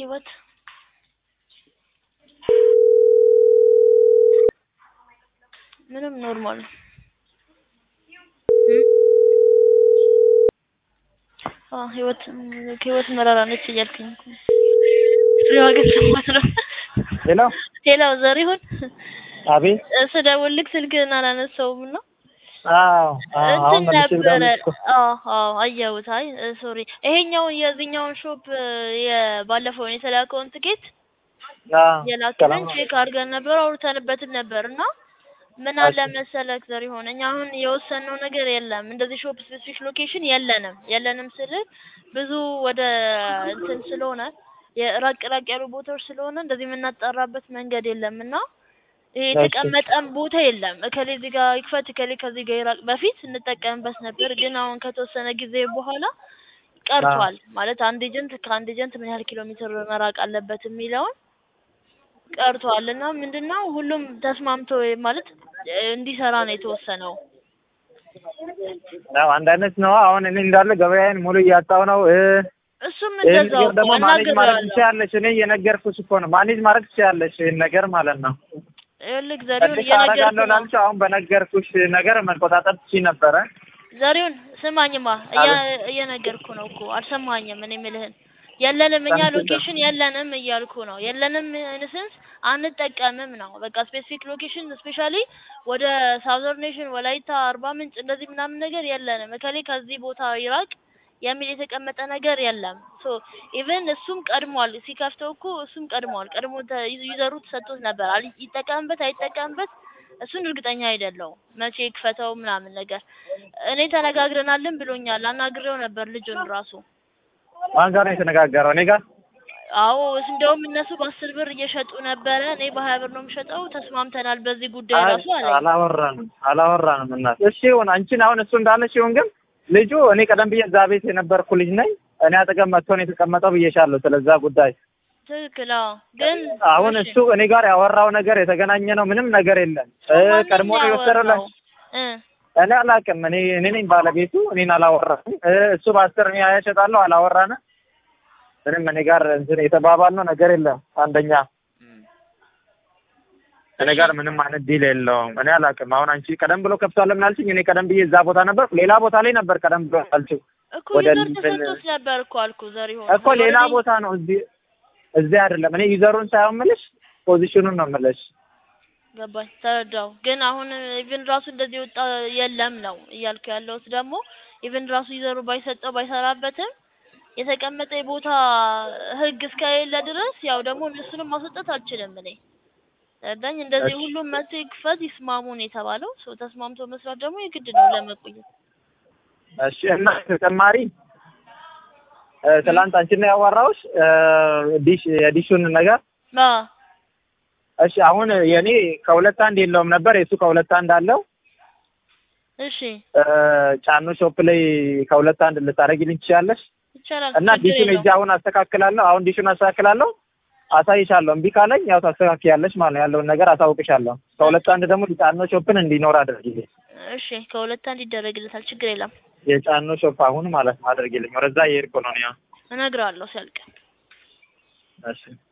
ህይወት ምንም ኖርማል ነው። አዎ ህይወት ህይወት መራራ ነች እያልከኝ እኮ ነው። ፍሬዋ ግን ሰማት ነው። ሄሎ ሄሎ ዘሪሁን አቤት። ስደውልልክ ስልክህን አላነሳውም እና አዎ አዎ፣ አሁን እንትን መልሼ ነበረ። ልደውልልሽ እኮ። አዎ አዎ አየሁት። አይ ሶሪ ይሄኛውን የዚህኛውን ሾፕ የባለፈውን የተላከውን ትኬት አዎ የላክልን ሰላም ነው። ቼክ አድርገን ነበር አውርተንበትን ነበር እና ምን አለ መሰለክ ዘሪሁን እኛ አሁን የወሰንነው ነገር የለም። እንደዚህ ሾፕ ስፔሲፊክ ሎኬሽን የለንም የለንም ስል ብዙ ወደ እንትን ስለሆነ የራቅ ራቅ ያሉ ቦታዎች ስለሆነ እንደዚህ የምናጣራበት መንገድ የለም እና ይሄ የተቀመጠም ቦታ የለም። እከሌ እዚህ ጋር ይክፈት እከሌ ከዚህ ጋር ይራቅ። በፊት እንጠቀምበት ነበር፣ ግን አሁን ከተወሰነ ጊዜ በኋላ ቀርቷል። ማለት አንድ ኤጀንት ከአንድ ኤጀንት ምን ያህል ኪሎ ሜትር መራቅ አለበት የሚለውን ቀርቷል እና ምንድነው ሁሉም ተስማምቶ ማለት እንዲሰራ ነው የተወሰነው። አዎ አንድ አይነት ነው። አሁን እኔ እንዳለ ገበያዬን ሙሉ እያጣሁ ነው። እ እሱም ይህን እንደዛው ነገር ደግሞ እኮ ማኔጅ ማድረግ እናግሬዋለሁ። ትችያለሽ። እኔ እየነገርኩሽ እኮ ነው። ማኔጅ ማድረግ ትችያለሽ ይህን ነገር ማለት ነው። ይኸውልህ ዘሪሁን ትንሽ እየነገርኩህ አደርጋለሁ ነው። ላልሽው አሁን በነገርኩሽ ነገር መቆጣጠር ትችይ ነበረ። ዘሪሁን ስማኝማ እያ- እየነገርኩ ነው እኮ አልሰማኝም። እኔ የምልህን የለንም እኛ ሰምቼ- ሎኬሽን የለንም እያልኩ ነው። የለንም ኢንሰንስ አንጠቀምም ነው በቃ ስፔሲፊክ ሎኬሽን ስፔሻሊ ወደ ሳውዘርን ኔሽን ወላይታ፣ አርባ ምንጭ እንደዚህ ምናምን ነገር የለንም። እከሌ ከዚህ ቦታ ይራቅ የሚል የተቀመጠ ነገር የለም። ሶ ኢቨን እሱም ቀድሟል ሲከፍተው እኮ እሱም ቀድሟል። ቀድሞ ተ- ዩዘሩ ተሰጥቶት ነበር። አል- ይጠቀምበት አይጠቀምበት እሱን እርግጠኛ አይደለሁም መቼ ይክፈተው ምናምን ነገር። እኔ ተነጋግረናልን ብሎኛል። አናግሬው ነበር ልጁን ራሱ። ማን ጋር ነው የተነጋገረው? እኔ ጋር አዎ እንደውም እነሱ በአስር ብር እየሸጡ ነበረ፣ እኔ በሀያ ብር ነው የምሸጠው። ተስማምተናል በዚህ ጉዳይ ራሱ አለኝ። አላወራንም አላወራንም። እናት እሺ ይሁን፣ አንቺን አሁን እሱ እንዳለሽ ይሁን። ግን ልጁ እኔ ቀደም ብዬ እዛ ቤት የነበርኩ ልጅ ነኝ። እኔ አጠገብ መጥቶ ነው የተቀመጠው ብዬሻለሁ። ስለዛ ጉዳይ ትክክል። አዎ ግን አሁን እሺ፣ እሱ እኔ ጋር ያወራው ነገር የተገናኘ ነው ምንም ነገር የለም። እ ማንን ቀድሞ ነው የወሰደው ለ- ያወራው? እ እኔ አላውቅም። እኔ እኔ ነኝ ባለቤቱ። እኔን አላወራንም። እ እሱ በአስር እኔ ሀያ እሸጣለሁ አላወራንም። ምንም እኔ ጋር እንትን የተባባልነው ነገር የለም። አንደኛ እኔ ጋር ምንም አይነት ዲል የለውም። እኔ አላውቅም። አሁን አንቺ ቀደም ብሎ ከፍቷል ለምን አልሽኝ? እኔ ቀደም ብዬ እዛ ቦታ ነበርኩ። ሌላ ቦታ ላይ ነበር ቀደም ብሎ አልችው እኮ ወደ ዩዘር እንትን- ተሰጥቶት ነበር እኮ አልኩ ዘሪሁን። እኮ ሌላ ቦታ ነው። እዚህ እዚህ አይደለም። እኔ ዩዘሩን ሳይሆን የምልሽ ፖዚሽኑን ነው የምልሽ። ገባኝ፣ ተረዳው። ግን አሁን ኢቭን ራሱ እንደዚህ የወጣ የለም ነው እያልኩ ያለሁት። ደግሞ ኢቭን ራሱ ይዘሩ ባይሰጠው ባይሰራበትም የተቀመጠ የቦታ ህግ እስከሌለ ድረስ ያው ደግሞ እነሱንም ማስወጣት አልችልም እኔ ረዳኝ። እንደዚህ እሺ። ሁሉም መጥቶ ይክፈት ይስማሙ ነው የተባለው። ሰው ተስማምቶ መስራት ደግሞ የግድ ነው ለመቆየት። እሺ እና ተጨማሪ እ፣ ትላንት አንቺን ነው ያዋራሁሽ እ፣ ዲሽ የዲሹን ነገር አ እሺ። አሁን የኔ ከሁለት አንድ የለውም ነበር የእሱ ከሁለት አንድ አለው። እሺ እ፣ ጫኑ ሾፕ ላይ ከሁለት አንድ ልታደርጊልኝ ትችያለሽ? ይቻላል። እና ችግር ዲሹን የለውም። እጅ አሁን አስተካክላለሁ። አሁን ዲሹን አስተካክላለሁ፣ አሳይሻለሁ። እምቢ ካለኝ ያው ታስተካክያለሽ ማለት ነው። ያለውን ነገር አሳውቅሻለሁ። ከሁለት አንድ ደግሞ ጫኖ ሾፕን እንዲኖር አድርጊልኝ። እሺ ከሁለት አንድ ይደረግለታል። ችግር የለም። የጫኖ ሾፕ አሁን ማለት ነው አድርጊልኝ። ወደዛ እየሄድኩ ነው እኔ አሁን። እነግረዋለሁ ሲያልቅ። እሺ